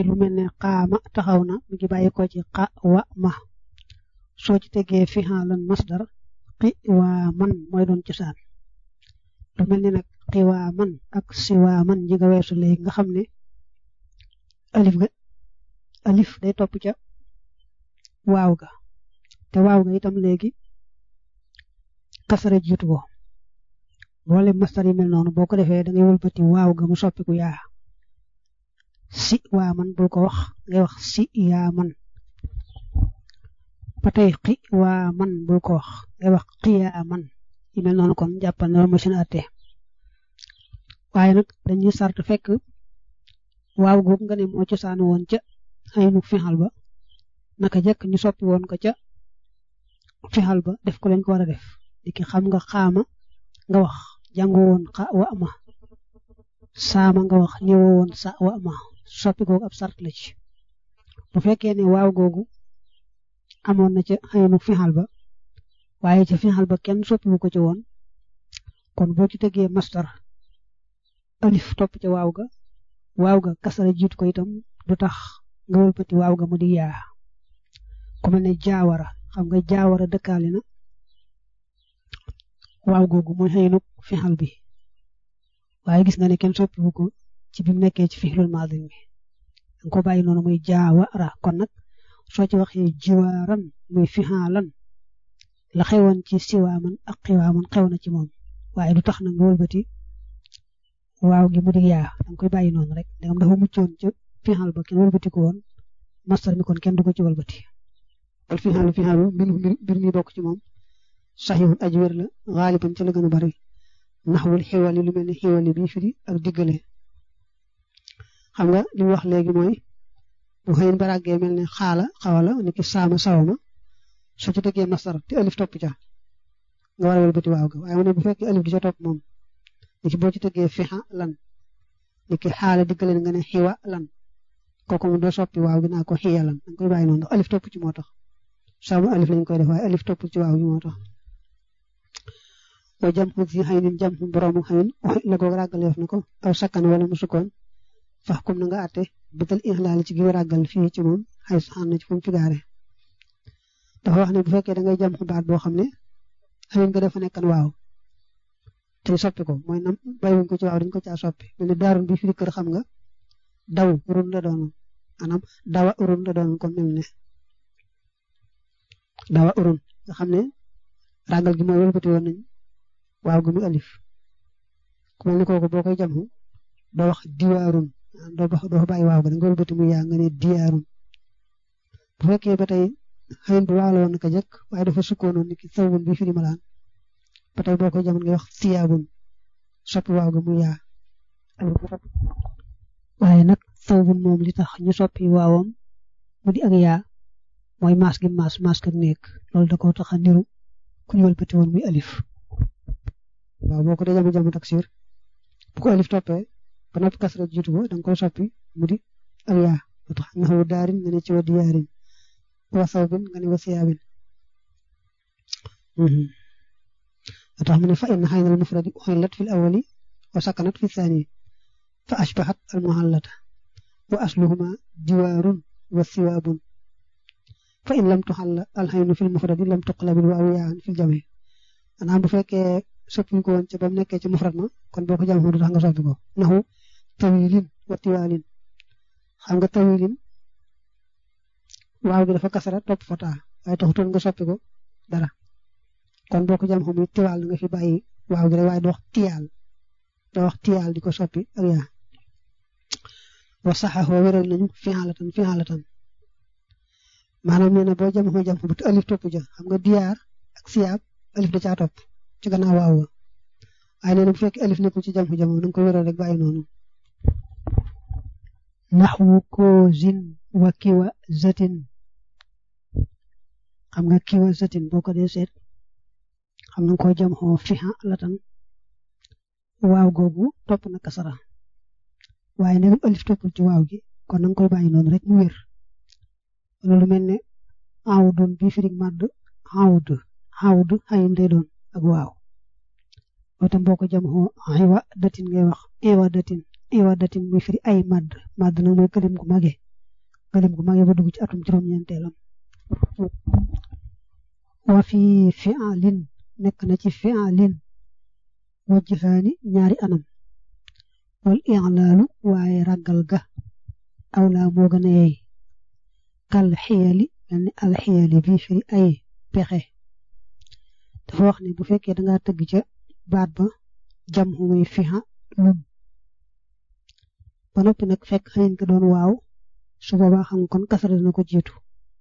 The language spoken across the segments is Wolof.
lu mel ne xaama taxaw na mu ngi bàyyi ko ci xa wa ma soo ci tegee fi xaalan masdar xi waa man mooy doon cosaan lu mel ne nag xi waa man ak si waa man ñi nga weesu léegi nga xam ne alif ga alif day topp ca waaw ga te waaw ga itam léegi kasara jiitu ko boole masdar yi mel noonu boo ko defee da ngay wëlbati waaw ga mu soppiku yaa si waa man bul ko wax ngay wax si yaa man ba tey xi waa man bul ko wax ngay wax xiyaa man yi mel noonu kon jàppal ne loolu mooy seen atte waaye nag dañuy sart fekk waaw googu nga ne moo cosaanu woon ca xaynu fixal ba naka jëkk ñu soppi woon ko ca fixal ba def ko lañ ko war a def diki xam nga xaama nga wax jàngoo woon xa wa ma saama nga wax ñëwoo woon sa wa ma soppi googu ab sart la ci bu fekkee ne waaw googu amoon na ca xëynu fixal ba waaye ca fixal ba kenn soppiwu ko ci woon kon boo ci tegee mastar alif topp ca waaw ga waaw ga kasara jiit ko itam du tax nga wëlbati waaw ga mu di yaa ku mel ne jaawara xam nga jaawara dëkkaale na waaw googu mooy xëynu fixal bi waaye gis nga ne kenn soppiwu ko ci bi mu nekkee ci fixlul maadi mi danga ko bàyyi noonu muy jaawara kon nag soo ci waxee jiwaaran muy fixaalan la xewoon ci siwaaman ak xiwaaman xew na ci moom waaye du tax na nga wëlbati waaw gi mu di yaa danga koy bàyyi noonu rek dangam dafa muccoon ca fixal ba kenn wëlbati ko woon mastar mi kon kenn du ko ci wëlbati wal fixaalu fixaalu mbir mbir mi bokk ci moom saxiwul aji wér la xaaliban ca la gën a bari naxwul xiwali lu mel ne xiwali bi firi ak diggale xam nga li mu wax léegi mooy bu xëyin baràggee mel ne xaala xawala ni ki saama sawama soo ci tegee masar te alif topp ca nga war a wëlbati waaw ga waaye mu ne bu fekkee alif di ca topp moom ni ki boo ci tegee fixa lan ni ki xaala diggale nga ne xiwa lan kooku mu doo soppi waaw gi naa ko xiya lan danga koy bàyyi noonu ndax alif topp ci moo tax saamu alif lañ koy def waaye alif topp ci waaw gi moo tax wa jam xu si xëynin jam xu boroomu xëyin la ko ràggaleef na ko aw sakkan wala mu sukkoon fax kum na nga àtte bëtal ixlaal ci gi ràggal fii ci moom xay saxaan na ci fu mu fi gaare dafa wax ne bu fekkee da ngay jam xu baat boo xam ne xëyin nga dafa nekkan waaw te soppi ko mooy nam bàyyiwuñ ko ci waaw dañ ko caa soppi mel ni daarun bi firi kër xam nga daw urun la doon maanaam dawa urun la doon kon mel ne dawa urun nga xam ne ràggal gi mooy wëlbati woon nañ waaw gu mu alif ku mel ni kooku boo koy jamxu doo wax diwaarun doo ba doo bàyyi waaw ga da nga wëlbati mu yaa nga ne diyaarun bu fekkee ba tey xëyin bu waaw la woon naka jëkk waaye dafa sukkoonoon ni ki sawbun bi firi malaan ba tey boo koy jamono ngay wax siyaabun soppi waaw ga mu yaa waaye nag sawbun moom li tax ñu soppi waawam mu di ak yaa mooy maas gi maas maas ak nekk loolu da koo tax a niru ku ñu wëlbati woon muy alif waaw boo ko dee jamono jamono taksir bu ko alif toppee ba noppi kasra jiitu ko da nga koy soppi mu di ak yaa moo tax nga xaw daarin nga ne ci wa diyaarin wa sawbin nga ne wa siyaabin moo tax mu ne fa inna xaynal mufradi uxillat fi l awali wa sakanat fi thani fa ashbahat al muhallata wa asluhuma diwaarun wa siwaabun fa in lam tuxalla al xaynu fi l mufradi lam tuqlabil waaw yaan fi l jami maanaam bu fekkee soppi ko woon ca ba mu nekkee ci mufrad ma kon boo ko jam du tax nga soppi ko naxu tawilin wa tiwaalin xam nga tawilin waaw gi dafa kasara topp fata waaye taxutoon nga soppi ko dara kon boo ko jam xam tiwaal nga fi bàyyi waaw gi rek waaye doo wax tiyaal doo wax tiyaal di ko soppi ak yaa wa saxaxoo wéral nañu fixaalatan fixaalatan maanaam nee na boo jam xoo jam bu te alif topp ja xam nga diyaar ak siyaab alif da caa topp ci gannaaw waaw wa waaye nee na bu fekkee alif nekkul ci jam xu jamono nga ko wéral rek bàyyi noonu naxwu koozin wa kiwa zatin xam nga kiwa zatin boo ko dee seet xam nga ko jam xoo fixa latan waaw googu topp na kasara waaye ndegam alif toppul ci waaw gi kon na nga koy bàyyi noonu rek mu wér loolu mel ne awdun bi firig màdd awd awd xayin day doon ak waaw itam boo ko jam xoo iwa datin ngay wax iwa datin iwa datin muy firi ay màdd màdd nag mooy këlim gu mage galim gu magee ba dugg ci atum juróom-ñeenteelam wa fi fi'alin nekk na ci fi'alin wajhaani ñaari anam wal i'laalu waaye ragal ga awlaa moo gën a yey kal xiyali mel ni al xiyali bii firi ay pexe dafa wax ne bu fekkee da ngaa tëgg ca baat ba jam muy fiha lum ba noppi nag fekk xëyin ko doon waaw su boobaa xam kon kasara dina ko jiitu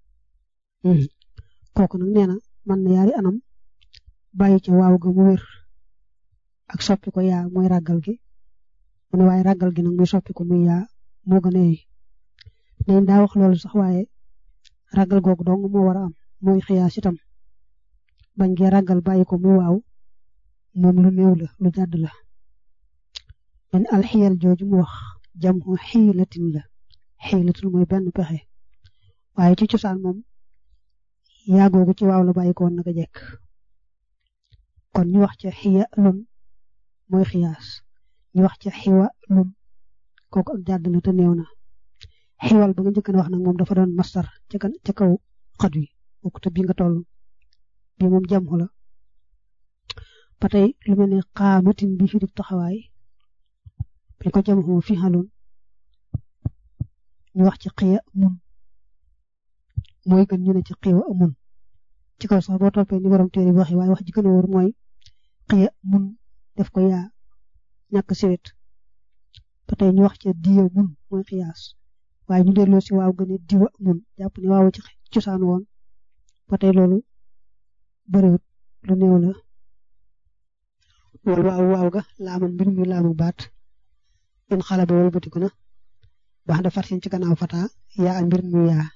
kooku nag nee na man na yaari anam bàyyi ca waaw ga mu wér ak soppi ko yaa mooy ragal gi mu ne waaye ragal gi nag muy soppi ko muy yaa moo gën a yey nañ daa wax loolu sax waaye ragal googu dong moo war a am mooy xiyaas itam bañ gee ragal bàyyi ko muy waaw moom lu néew la lu jàdd la man alxiyal jooju mu wax jam xu xiilatin la xiilatul mooy benn pexe waaye ci cosaan moom yaa googu ci waaw la bàyyi ko woon naka jekk kon ñu wax ca xiya lum mooy xiyaas ñu wax ca xiwa lum kooku ak jàdd la te néew na xiwal ba nga njëkk wax nag moom dafa doon mastar ca kan ca kaw xat wi bokk te bi nga toll bi moom jam la ba tey lu mel ne xaamatin bi fi di taxawaay bi ko jam xoo fi xaloon ñu wax ci xiya mun mooy gën ñu ne ci xiwa mun ci kaw sax boo toppee ni borom téere bi waxee waaye wax ji gën a wóor mooy xiya mun def ko yaa ñàkk siwet ba tey ñu wax ca diya mun mooy xiyaas waaye ñu delloo si waaw gën a diwa mun jàpp ne waaw ci cosaan woon ba tey loolu bëriwut lu néew la wal waaw waaw ga laaman mbir mi laamu baat in xala ba wal batiku na baax da farsin ci gannaaw fata yaa a mbir mi yaa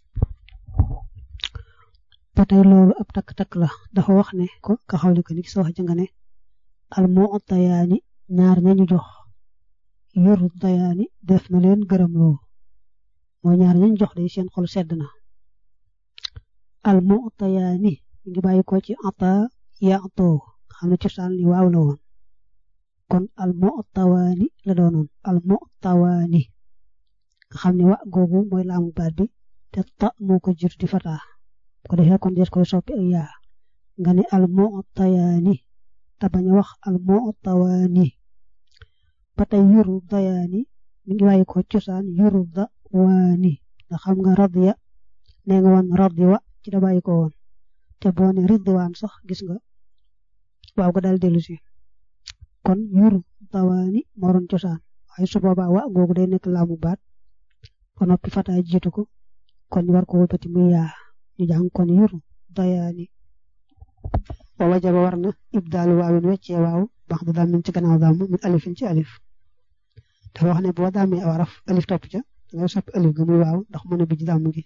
ba tey loolu ab takk-takk la dafa wax ne ko ka xawli ko ni ki sa wax jënga ne al moo tayaani ñaar ñañu jox yoru tayaani def na leen gërëm loo mooy ñaar ñañu jox day seen xol sedd na al moo tayaani mi ngi bàyyi ko ci ata ya atoo xam ne cosaan li waaw la woon kon al mu'tawaani la doonoon al mu'tawaani nga xam ne wa googu mooy laamu baat bi te ta moo ko jur di fataa ko defee kon des koy soppi ak yaa nga ne al mu'tayaani te bañ a wax al mu'tawaani ba tey yuru dayaani mi ngi bàyyi ko cosaan yuru da waani nga xam nga radiya nee nga woon radiwa ci da bàyyi ko woon te boo ne ridwaan sax gis nga waaw ko daal dellu si kon yuru dawaani moo doon cosaan waaye su boobaa wa googu day nekk laamu baat ba noppi fataay jiitu ko kon ñu war ko wëlbati muy yaa ñu jàng kon yuru dayaani wa wajaba war na ibdaalu waawin weccee waaw bax da daam ci gannaaw daam min alifin ci alif dafa wax ne boo daamee aw araf alif topp ca ngay soppi alif ga muy waaw ndax mën a bij daam gi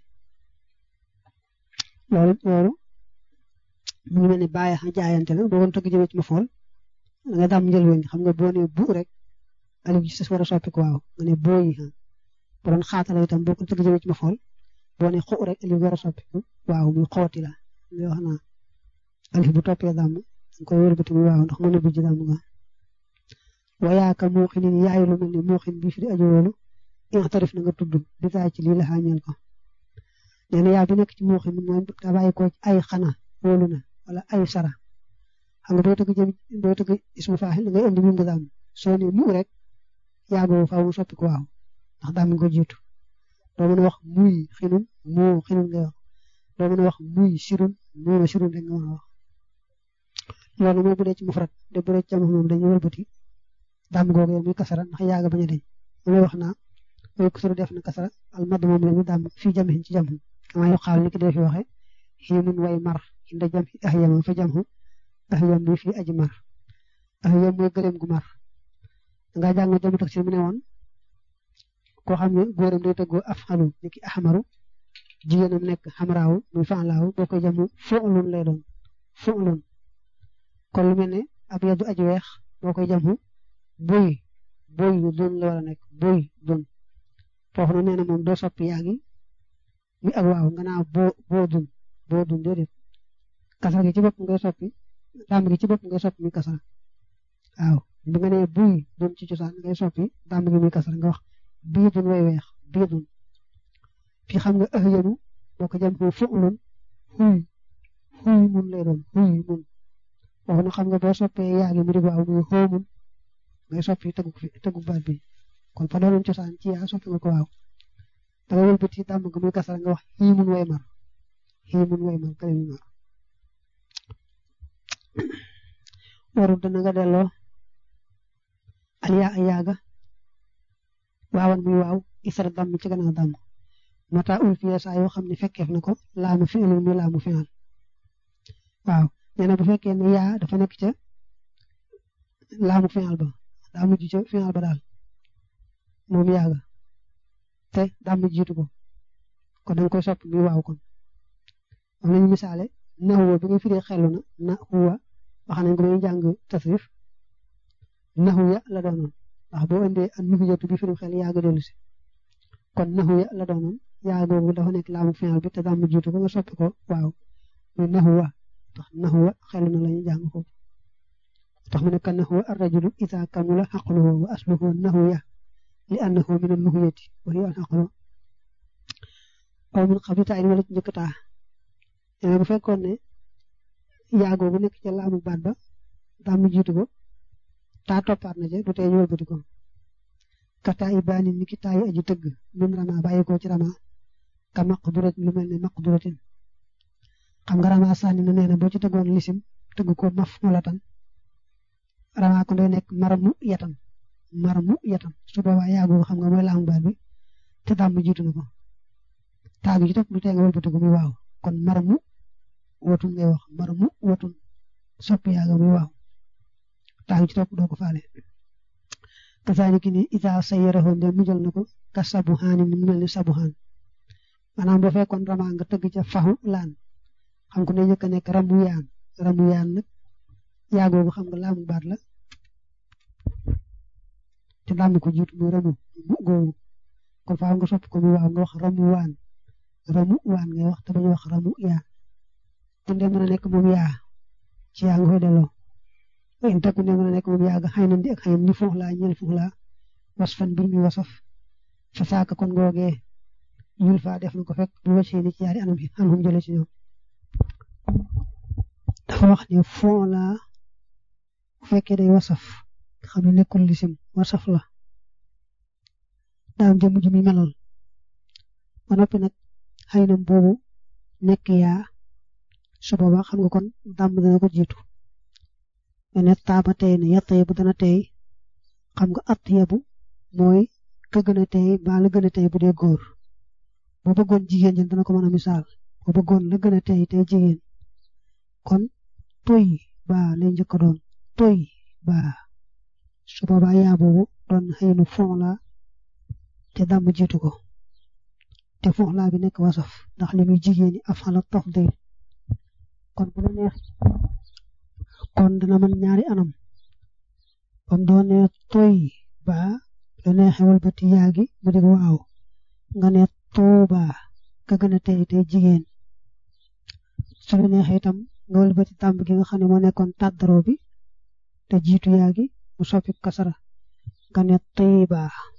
loolu loolu mu ngi mel ni bàyyi xa jaayante la boo ko tëgg jëmee ci ma fool da nga daam njël weñ xam nga boo nee bu rek alif ji sës war a soppi ko waaw nga ne boo yi xam bu doon xaatala itam boo ko tëgg jëmee ci ma fool boo nee xu rek alif war a soppi ko waaw muy xooti la ngay wax naa alif bu toppee daam nga koy wëlbati muy waaw ndax mën a bijj daam nga wayaaka muuxinin yaay lu mel ni muuxin bi fi di aju woolu ixtarif na nga tudd di taay ci lii la xaañal ko nee na yaa bi nekk ci muuxin mooy daa bàyyi ko ay xana wóolu na wala ay sara xam nga boo tëgg jëm boo tëgg ismu faaxil da ngay indi mim nga daam soo ne mu rek yaa boobu faaw mu soppi ko waaw ndax daam nga ko jiitu doo mën a wax muy xinun moo xinun ngay wax doo mën a wax muy sirun moo sirun rek nga mën a wax loolu mooy bu dee ci mufrad de bu dee ci jàmm moom dañuy wëlbati daam googu yow muy kasara ndax yaaga bañ a deñ mooy wax naa mooy kusuru def na kasara al mad moom la ñu daam fii jamihin ci jàmm kamaa yu xaal ni ki dee fi waxe xiinun way mar inda jam ahyam fa jam ahyam bi fii aji mar ahyam mooy gëleem gu mar nga jàng jamu tax ci mu ne woon koo xam ne góoram day tëggoo afxalu ni ki ahmaru jigéenam nekk xamraawu muy fanlaawu boo koy jamu fu'lun lay doon fu'lun kon lu mel ne ab yadu aji weex boo koy jamu boy boy yu dun la war a nekk boy dun foofu na nee na moom doo soppi yaa ngi mi ak waaw nga naa boo boo dun boo dun déedéet kasara gi ci bopp ngay soppi daam gi ci bopp ngay soppi mi kasara waaw bu nga nee buy dun ci cosaan ngay soppi daam gi mi kasara nga wax bii dun way weex bii dun fi xam nga ahyanu boo ko jam foo fu'lun xuy xuy mun lay doon xuy mun wax na xam nga boo soppee yaagi mu di waaw muy xoomun ngay soppi tegu fi tegu baat bi kon fa doonoon cosaan ci yaa soppi nga ko waaw da nga wëlbati dàmm nga muy kasara nga wax xii mun way mar xii mun way mar kale mi mar warul dana nga delloo al yaa ay yaaga waawan muy waaw isara damm ci gannaaw damm mata ul fiye saa yoo xam ne fekkeef na ko laamu fi ilul muy laamu fi'al waaw nee na bu fekkee ne yaa dafa nekk ca laamu fi'al ba daa mujj ca fi'al ba daal moom yaaga te daa mujj jiitu ko kon da nga koy sopp muy waaw kon am nañu misaale na huwa bi nga firee xelu na na huwa wax nañ ko ba ñu jàng tasrif nahu ya la doonoon ndax boo indee an nuhiyatu bi firim xel yaaga dellu si kon nahu ya la doonoon yaa googu dafa nekk laamu fi'al bi te daa mujj jiitu ko nga soppi ko waaw muy nahu wa tax nahu wa xelu na la ñu jàng ko tax mu ne kan nahu ar-rajulu idha kamula aqluhu wa asluhu nahu ya li annahu min an-nuhiyati wa hiya al-aqlu aw min qabli ta'in wala ci njëkk taa nee bu fekkoon ne yaa googu nekk ca laamu baat ba daa mu jiitu ko taa toppaat na ca du tee ñu wëlbati ko ka taa i baani ni ki taa yi aji tëgg min rama bàyyi ko ci rama ka maqdurat lu mel ne maqduratin xam nga rama sànni na nee na boo ci tëggoon lisim tëgg ko maf molatan rama ko day nekk maramu yatam maramu yatam su boobaa yaa googu xam nga mooy laamu baat bi te daa mu jiitu na ko taa gi ci topp du tee nga wëlbati ko muy waaw kon maramu wotun ngay wax maramu wotun soppi yaaga muy waaw taa ci topp doo ko faale kasaaliki ni isa sayyarahu nde mujjal na ko ka sabuhaan ni mu mel ni sabuhaan maanaam boo fekkoon rama nga tëgg ca faxu laan xam ko ne njëkk a nekk ramu yaan ramu yaan nag yaagoogu xam nga laamu baat la te daam ko jiitu muy ramu mu googu kon faaw nga soppi ko muy waaw nga wax ramu waan ramu waan ngay wax te bañ wax ramu yaa te ndee mën a nekk moom yaa ci yaa nga koy delloo in takku ndee mën a nekk moom yaa ga xëy na di ak xëy ni fuux laa ñel fuux laa was fan mbir mi wasaf fa saaka kon googee yul faa def na ko fekk bu wàccee ni ci yaari anam yi anam jële ci ñoom dafa wax ne foo laa bu fekkee day wasaf xam ne nekkul lisim wasaf la daam jëmm ji mi melal ba noppi nag xëy na boobu nekk yaa su boobaa xam nga kon dàmm dana ko jiitu mene taaba tey ne yatt yebu dana tey xam nga at yebu mooy ka gën a tey ba la gën a tey bu dee góor boo bëggoon jigéen jën dana ko mën a misaal boo bëggoon la gën a tey tey jigéen kon toy ba lay njëkk doon toy ba su boobaa yaa boobu doon xëy na fon la te dàmm jiitu ko te fon laa bi nekk wasaf ndax li muy jigéeni afala tafdil kon bu la neex kon dana mën ñaari anam bam doone toy ba la neexee walbati yaagi mu dig waaw nga ne tooba ka gën a tey tey jigéen su la neexee itam nga walbati tàmb gi nga xam ne moo nekkoon tàddaroo bi te jiitu yaagi mu soppi kasara nga ne tayba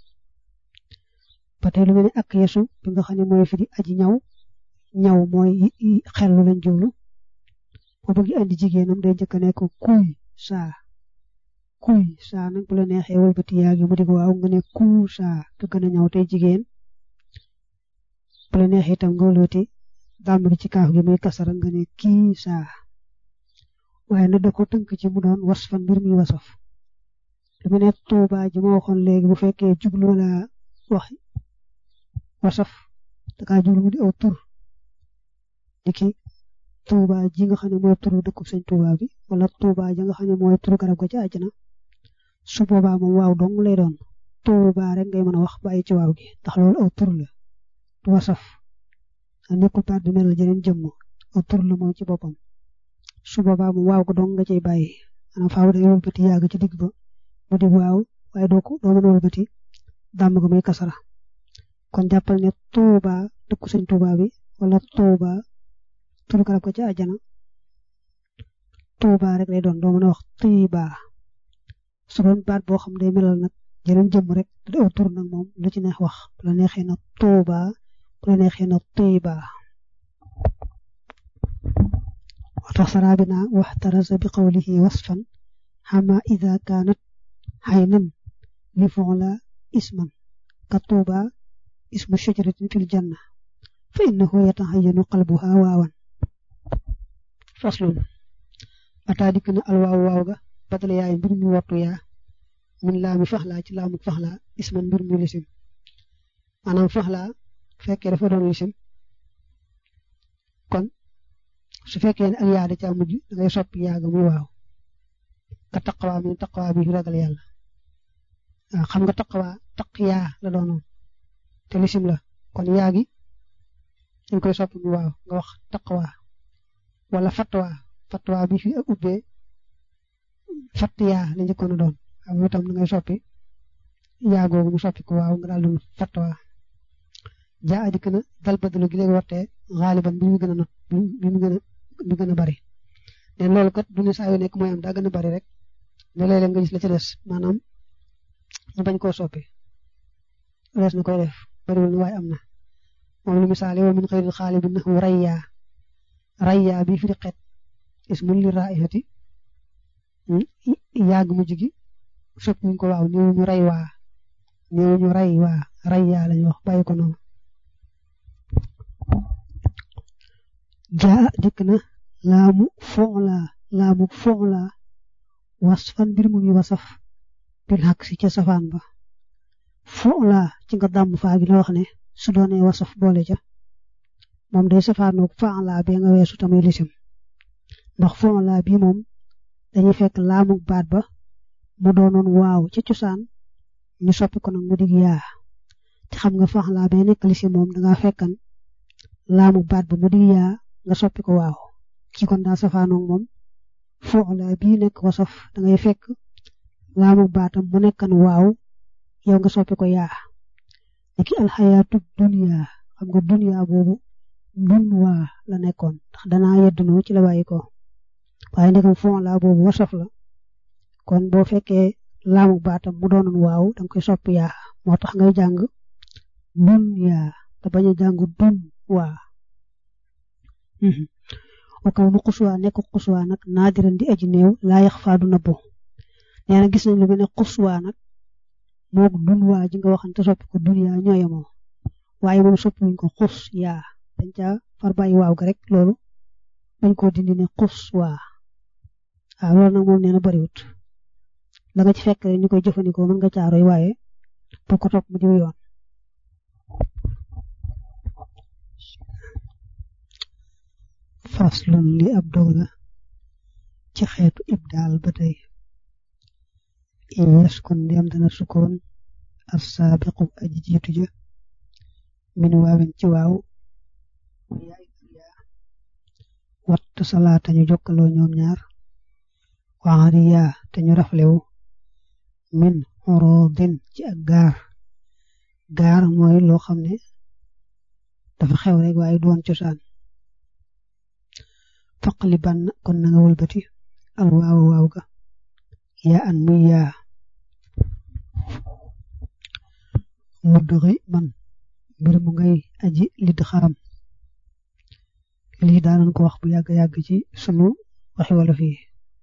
ba tey lu mel ni ak yesu bi nga xam ne mooy fi di aji ñaw ñaw mooy xellu lañ jublu boo bëgg andi jigéenam day njëkk a nekk kuy saa kuy saa nag bu la neexee wëlbati yaa gi mu di ko waaw nga ne ku saa ka gën a ñaw tey jigéen bu la neexee itam nga wëlbati dàmm gi ci kaaf gi muy kasara nga ne kii saa waaye nag da ko tënk ci mu doon was fan mbir mi wasaf lu mu ne tuuba ji ma waxoon léegi bu fekkee jublu la wax wasaf da kaa jublu mu di aw tur diki tuuba ji nga xam ne mooy turu dëkku sëñ tuuba bi wala tuuba ji nga xam ne mooy turu garab ga ci àjjana su boobaa moom waaw dong lay doon tuuba rek ngay mën a wax bàyyi ci waaw gi ndax loolu aw tur la du wasaf nekkul baat bi mel jeneen jëmm aw tur la moom ci boppam su boobaa moom waaw ko dong nga cay bàyyi maanaam faaw day wëlbati yàgg ci digg ba mu di waaw waaye doo ko doo mën a wëlbati dàmm ko muy kasara kon jàppal ne tuuba dëkku sëñ tuuba bi wala tuuba turu garab ko ci àjjana tuuba rek lay doon doo mën a wax tiiba su doon baat boo xam day melal nag jeneen jëmm rek da aw tur nag moom lu ci neex wax bu la neexee nag tuuba bu la neexee na tiiba watax sarabina waxtarasa bi qawlihi wasfan xama ida kaanat xaynan li fuula isman ka tuuba ismu shajaratin fil janna fa innahu yataxayanu qalbuha waawan faslun ataa dikk na alwaaw waaw ga badal yaay mbir mi wattu yaa min laami faxlaa ci laamuk faxlaa isman mbir mi lisim maanaam faxlaa fekkee dafa doon lisim kon su fekkee ne ak yaa da caa mujj da ngay soppi yaaga muy waaw nga taqawaa mi taqawaa bi ragal yàlla waaw xam nga taqawaa taq yaa la doonoon te lisim la kon yaa gi dañ koy soppi muy waaw nga wax taqawaa wala fatwa fatwa bi fi ak ubbee fatt yaa la njëkkoon a doon xam nga itam da ngay soppi yaa googu mu soppi ko waaw nga daal doon fatwa jaa a dikk na dal badalu gi léegi wartee xaaliban bi mu gën a not bi mu gën a bi gën a bari leen loolu kat du ne saa yu nekk mooy am daa gën a bari rek ne léeg-léeg nga gis la ci des maanaam ñu bañ koo soppi rees na koy def bariwul na waaye am na moom lu misaale wa min xëyril xaalibin naxu rayyaa rayyaa bi fi di xeet ismun li raihati yàgg mujj gi soppi ñu ko waaw néew ñu ray waa néew ñu ray waa rayyaa lañu wax bàyyi ko noonu jaa dikk na laamu foŋla laamu foŋla wasfan mbir mu ngi wasaf bil xaq si ca safaan ba foŋla ci nga dàmm faa gi la wax ne su doonee wasaf boole ca moom day safaanoog foŋla bee nga weesu tamit lisim ndax foŋla bi moom dañuy fekk laamu baat ba mu doonoon waaw ca cosaan ñu soppi ko nag mu dig yaa te xam nga foŋla bee nekk lisim moom danga fekkan laamu baat ba mu dig yaa nga soppi ko waaw ci kon daa safaanoog moom foxla bii nekk wasaf da ngay fekk laamu baatam mu nekkan waaw yow nga soppi ko yaa niki alxayaatu dunya xam nga dunya boobu dun waa la nekkoon ndax danaa yeddunoo ci la bàyyi ko waaye ndekam foxla boobu wasaf la kon boo fekkee laamu baatam mu doonoon waaw danga koy soppi yaa moo tax ngay jàng dunya te bañ a jàng dun waa wakaw nu xuswaa nekk xuswaa nag naadiran di aji néew laa yax faadu nëbbu nee na gis nañ lu mel ne xuswaa nag moog dun waa ji nga waxante soppi ko dun yaa ñooyamoo waaye moom soppi wuñ ko xus yaa dañ caa far bàyyi waaw ga rek loolu dañ koo dindi ne xus waa waaw loolu nag moom nee na bariwut la nga ci fekk rek ñu koy jëfandikoo mën nga caaroy waaye bu ko topp mu diw yoon faslun li ab dog la ci xeetu ibdaal ba tey yes kon ndem dana sukkoon as saabiqu aji jiitu ja min waawin ci waaw wattu salaata ñu jokkaloo ñoom ñaar waxari yaa te ñu raflewu min xorodin ci ak gaar gaar mooy loo xam ne dafa xew rek waaye doon cosaan faqli ban kon na nga wëlbati al waaw waaw ga yaa an muy yaa mudduxi man mbir mu ngay aji lidd xaram lii daanañ ko wax bu yàgg-yàgg ci sunu waxi wolof yi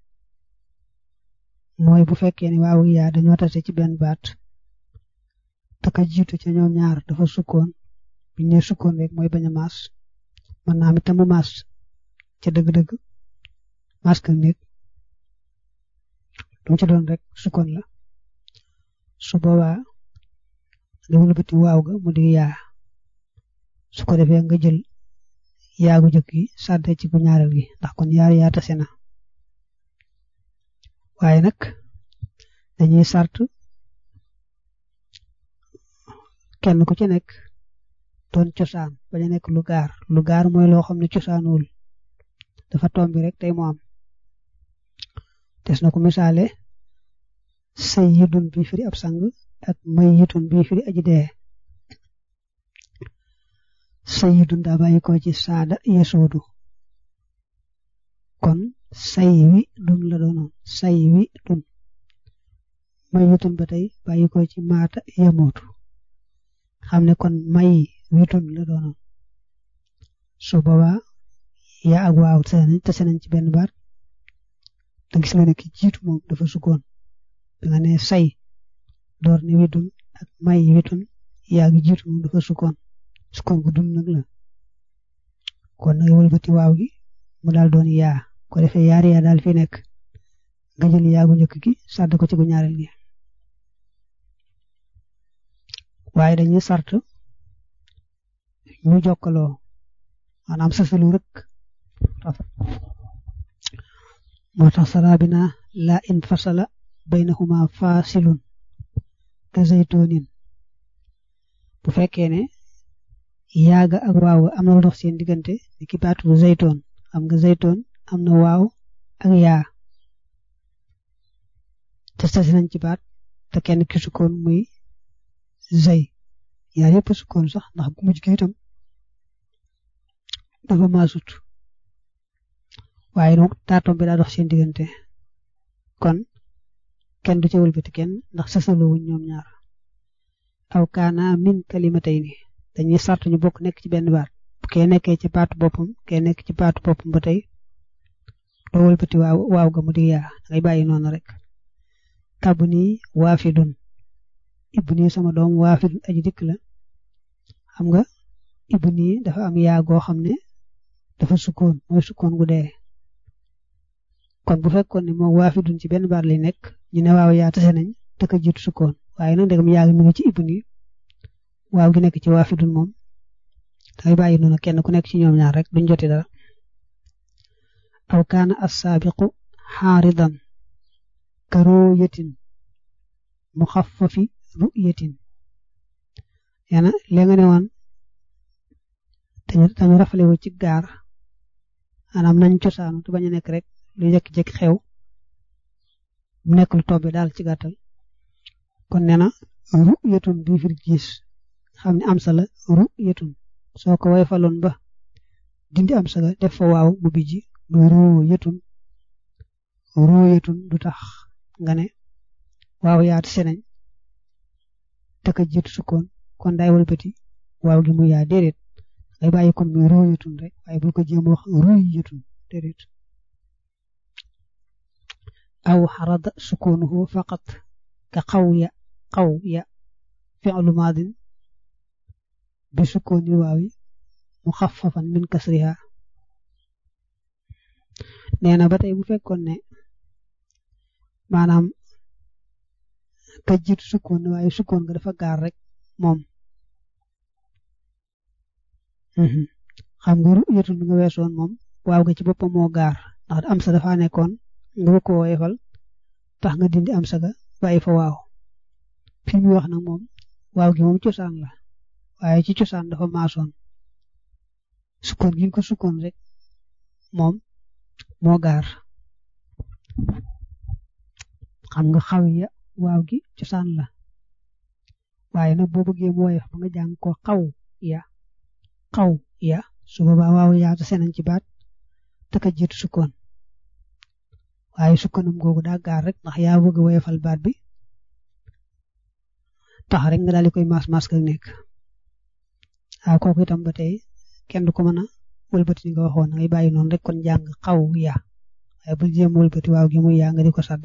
mooy bu fekkee ne waaw yaa dañoo tase ci benn baat te ka jiitu ca ñoom ñaar dafa sukkoon biñ ne sukkoon rek mooy bañ a maas man naa mi tamu maas ca dëgg-dëgg maska nit lu mu ci doon rek sukkoon la su boobaa nga wëlbati waaw ga mu di yaa su ko defee nga jël yaagu jëkk gi sàdde ci bu ñaareel gi ndax kon yaar yaa tase na waaye nag dañuy sart kenn ku ci nekk doon cosaan bañ a nekk lu gaar lu gaar mooy loo xam ne cosaanuwul dafa tombi rek tey mu am des na ko misaale sayyidun bi firi ab sang ak mayyitun bi firi aji dee sayyidun daa bàyyi ko ci saada yesuudu kon say wi dun la doonoon say wi dun mayyitun ba tey bàyyi ko ci maata yamootu xam ne kon may witun la doonoon su boobaa yaa ak waaw tase nañ ci benn baat da gis nga ne ki jiitu moom dafa sukkoon da nga ne say door ne witun ak may witun yaa gi jiitu moom dafa sukkoon sukkoon gu dund nag la kon nag wëlbati waaw gi mu daal doon yaa ko defee yaari yaa daal fi nekk nga jël yaa gu njëkk gi sàdd ko ci gu ñaareel gi waaye dañuy sart ñu jokkaloo maanaam sasalu rek moo tax sarabina la in fasala baynahuma fasilun ka zaytunin bu fekkee ne yaaga ak waaw am na lu dox seen diggante ni ki baatu zaytoon xam nga zaytoon am na waaw ak yaa te sasi nañ ci baat te kenn ki sukkoon muy zay yaar yëpp sukkoon sax ndax gu mujj gi itam dafa maasut waaye donc taatom bi daa dox seen diggante kon kenn du ca wëlbati kenn ndax sasaloo wuñ ñoom ñaar aw kaana min kalimatayni dañuy sart ñu bokk nekk ci benn baat bu kee nekkee ci baatu boppam kee nekk ci baatu boppam ba tey doo wëlbati waaw waaw ga mu di yaa ngay bàyyi noonu rek kabu nii waafidun ibni sama doom waafidun aji dikk la xam nga ibni dafa am yaa goo xam ne dafa sukkoon mooy sukkoon gu dee kon bu fekkoon ne moom waafidun ci benn baat lay nekk ñu ne waaw yaa tase nañ te ka jiitu sukkoon waaye nag ndegam yaa ngi mi ngi ci ibni waaw gi nekk ci waafidun moom dangay bàyyi noonu kenn ku nekk ci ñoom ñaar rek duñ joti dara aw kaana assaabiqu xaaridan ka ruyatin muxaffafi ruyatin yana léegi nga ne woon dañu rafale wu ci gaar maanaam nañ cosaanu te bañ a nekk rek lu jekki-jekki xew mu nekk lu tobbi daal ci gàttal kon nee na ruyatun bi firi gis xam ne am sa la ruyatun soo ko way faloon ba dindi am sa ga def fa waaw bu bijji muy ruyatun ruyatun du tax nga ne waaw yaatu seneñ te ka jiitu sukkoon kon day walbati waaw gi mu yaa déedéet ngay bàyyi kon muy ruyatun rek waaye bul ko jéem wax ruyatun déedéet aw xarada sukunuhu faqat ka xaw ya xaw ya fi'lu maadin bi sukkooni waawi muxaffafan min kasriha nee na ba tey bu fekkoon ne maanaam ka jiitu sukkoon waaye sukkoon nga dafa gaar rek moom xam nga ru'yatun nga weesoon moom waaw ga ci boppam moo gaar ndax am sa dafa nekkoon nga bëgg ko woyefal tax nga dindi am sa ga bàyyi fa waaw fi mu wax nag moom waaw gi moom cosaan la waaye ci cosaan dafa maasoon sukkoon gi nga ko sukkoon rek moom moo gaar xam nga xaw ya waaw gi cosaan la waaye nag boo bëggee mu woyof ba nga jàng ko xaw ya xaw ya su boobaa waaw yaa te senañ ci baat te ka jiitu sukkoon waaye sukkoonam googu daa gaar rek ndax yaa bëgg woyofal baat bi tax rek nga daal di koy maas maas ka nekk waaw kooku itam ba tey kenn du ko mën a wëlbati ni nga waxoon ngay bàyyi noonu rek kon jàng xaw ya waaye bul jéem wëlbati waaw gi muy yaa nga di ko sadda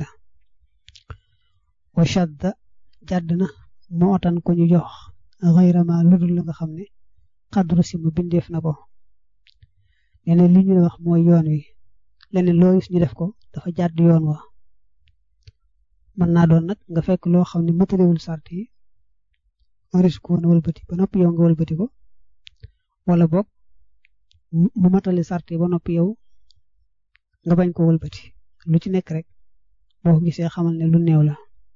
wa shadda jàdd na moo tan ko ñu jox xayrama ludul la nga xam ne xadru si mu bindeef na ko leneen li ñu wax mooy yoon wi leneen loo gis ñu def ko dafa jàdd yoon wa mën naa doon nag nga fekk loo xam ne matalewul sart yi waris ko woon wëlbati ba noppi yow nga wëlbati ko wala boog mu matali sart yi ba noppi yow nga bañ ko wëlbati lu ci nekk rek boo ko gisee xamal ne lu néew la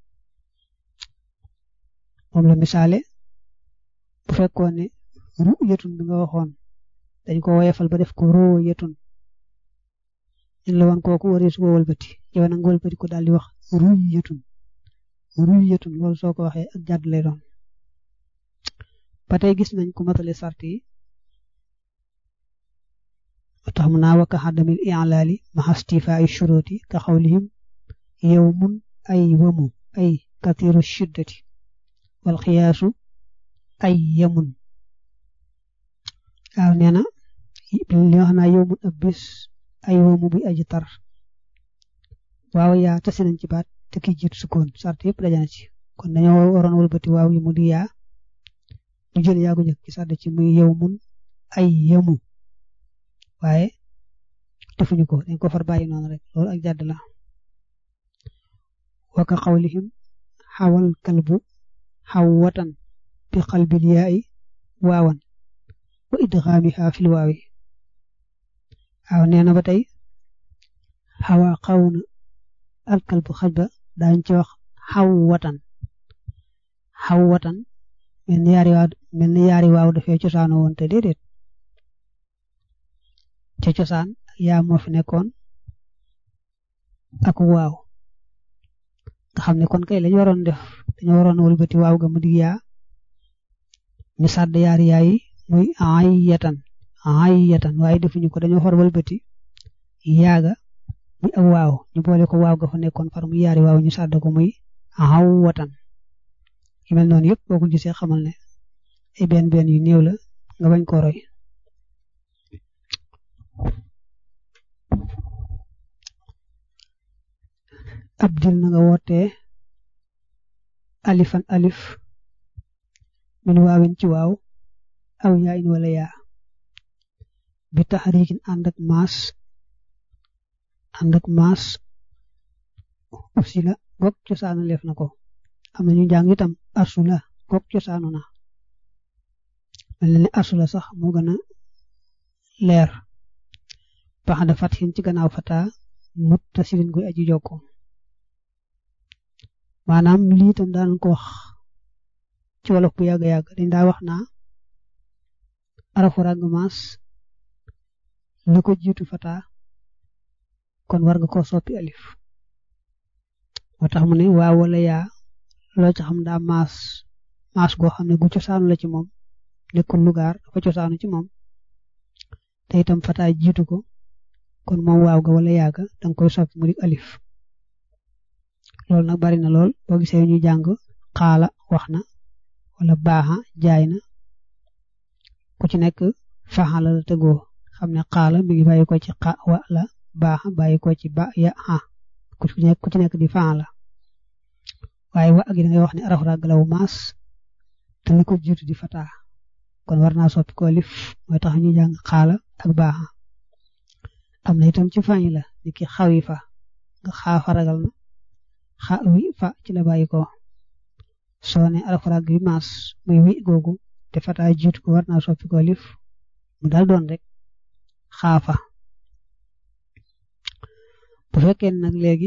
moom la misaale bu fekkoon ne ru yetun bi nga waxoon dañ ko woyefal ba def ko roo yetun in la woon kooku waris ko wëlbati yow nag nga wëlbati ko daal di wax ruy yetun ruy yetun loolu soo ko waxee ak jàdd lay doon ba tey gis nañ ko matale sart yi tax mu naa wakka xaddamil i'laali maxastifa ay shuruti ka xawlihim yawmun ay wamu ay kathiru shiddati wal xiyaasu ay yamun waaw nee na li wax naa yow mun ab bis ay woomu buy aji tar waaw yaa tase nañ ci baat te ki jiitu sukkoon sart yëpp dajana ci kon dañoo waroon wëlbati waaw yi mu di yaa ñu jël yaa gu njëkk ci sàdd ci muy yow mun ay yemu waaye defuñu ko dañ ko far bàyyi noonu rek loolu ak jàdd la waka xawlihim xawal kalbu xaw watan bi qalbil yaayi waawan wa idgaamiha fil waawi waaw nee na ba tey xawa xaw na alkalbu xaj ba daañ ci wax xaw watan xaw watan mel ni yaari waaw mel ni yaari waaw dafee cosaano woon te déedéet ca cosaan yaa moo fi nekkoon ak waaw nga xam ne kon kay lañu waroon def dañu waroon wëlbati waaw ga mu dig yaa ñu sàdd yaari yaay muy ay yatan ay yatan waaye defuñu ko dañoo far wëlbati yaaga muy ak waaw ñu boole ko waaw ga fa nekkoon far muy yaari waaw ñu sàdd ko muy aw watan yu mel noonu yëpp boo ko gisee xamal ne ay benn benn yu néew la nga bañ ko roy abdil na nga wootee alifan alif min waawin ci waaw aw yaayin wala yaa bi taxariikin ànd ak maas ànd ak maas aussi la goog cosaanu leef na ko am na ñu jàng itam arsula goog cosaanu na mel na ne arsula sax moo gën a leer bax da fatxin ci gannaaw fata mut tasilin koy aji jokko maanaam lii itam daan ko wax ci wolof bu yàgg yàgg dañ daa wax naa arafu ràgg maas lu ko jiitu fata kon war nga koo soppi alif moo tax mu ne waaw wala yaa loo ci xam daa maas maas goo xam ne gu cosaanu la ci moom nekkul lugaar dafa cosaanu ci moom te itam fata jiitu ko kon moom waaw ga wala yaaga danga koy soppi mu di alif loolu nag bari na lool boo gisee ñu jàng xaala wax na wala baaxa jaay na ku ci nekk faxala la tegoo xam ne xaala mi ngi bàyyi ko ci xa wa la baaxa bàyyi ko ci ba ya ha ku ci nekk ku ci nekk di faxala waaye wa gi da ngay wax ne araf ràgg law maas te li ko jiitu di fata kon war naa soppi ko alif mooy tax ñu jàng xaala ak baaxa am na itam ci fañ la ni ki xawi fa nga xaafa ragal na xa wi fa ci la bàyyi ko soo ne alxuraan bi maas muy wi googu te fata jiitu ko war naa soppi ko alif mu daal doon rek xaafa bu fekkee nag léegi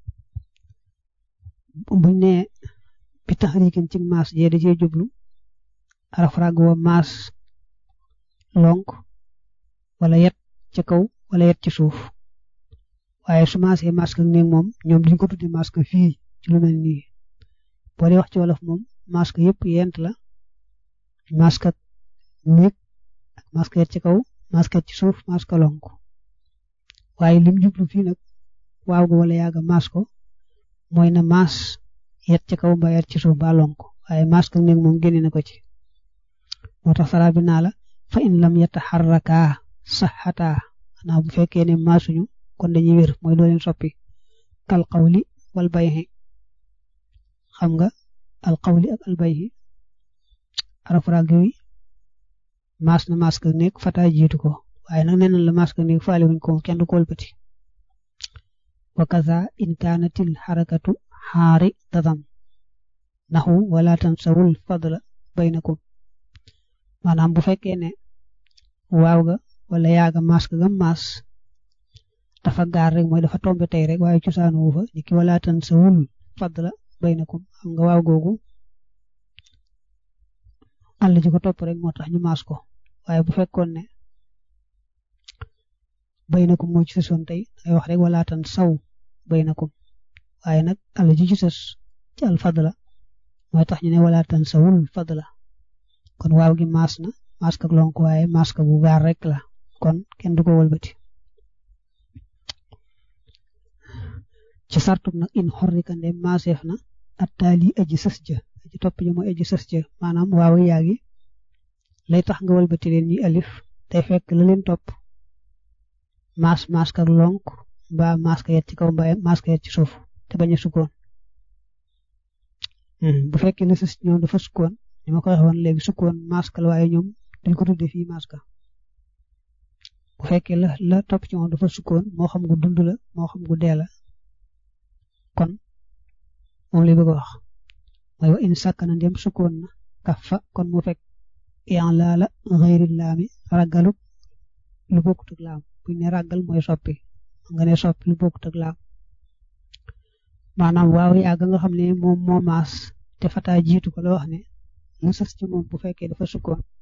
buñ ne bi taxriikin ci maas jee da cee jublu alxuraan wa maas lonk wala yet ca kaw wala yet ci suuf waaye su maasee masque ak néeg moom ñoom duñ ko tuddi masque fii ci lu mel nii boo dee wax ci wolof moom masque yëpp yent la masque ak néeg ak masque yet ci kaw masque ci suuf masque lonk waaye lim jublu fii nag waaw ga wala yaaga mas ko mooy na mas yet ci kaw mbaa yet ci suuf mbaa lonk waaye masque ak néeg moom génne na ko ci moo tax sara bi naa la fa in lam yataxarraka saxata xanaa bu fekkee ne maasuñu kon dañuy wér mooy doo leen soppi kal qawli wal bayhi xam nga al qawli ak al bayhi araf ràgg wi maas na maas ka nekk fata jiitu ko waaye nag nee na la maas ka nekk faale wuñ ko kenn du ko wëlbati wa kaza in kaanatil xarakatu xaari tatam naxu wala tansawul fadla baynakum maanaam bu fekkee ne waaw ga wala yaaga maas ka gam maas dafa gaar rek mooy dafa tombe tey rek waaye cosaanu wu fa ni ki wala tan sa wul fadla baynakum xam nga waaw googu àll ji ko topp rek moo tax ñu maas ko waaye bu fekkoon ne baynakum moo ci sësoon tey ay wax rek wala tan saw baynakum waaye nag àll ji ci sës ci al fadla mooy tax ñu ne wala tan sa wul fadla kon waaw gi maas na maas ka lonk waaye maas ka bu gaar rek la kon kenn du ko wëlbati ci sartub nag in xorrika nde maaseef na attaali aji sës ja aji topp ja mooy aji sës ja maanaam waaw yaagi lay tax nga walbati leen ñuy alif day fekk la leen topp maas maas ak lonk mbaa maas ka yet ci kaw mbaa maas ka yet ci suuf te bañ a sukkoon bu fekkee ne sës ñoom dafa sukkoon ni ma ko waxee woon léegi sukkoon maas ka la waaye ñoom dañ ko tuddee fii maas ka bu fekkee la la topp ci moom dafa sukkoon moo xam gu dund la moo xam gu dee la kon moom lay bëgg a wax mooy wa in sàkkana ndem sukkoon na kaf fa kon mu fekk yan laala xëyri laami raggalu lu bokkut ak laam buñ ne raggal mooy soppi nga ne soppi lu bokkut ak laam maanaam waaw yàgg nga xam ne moom moo maas te fataa jiitu ko la wax ne lu sës ci moom bu fekkee dafa sukkoon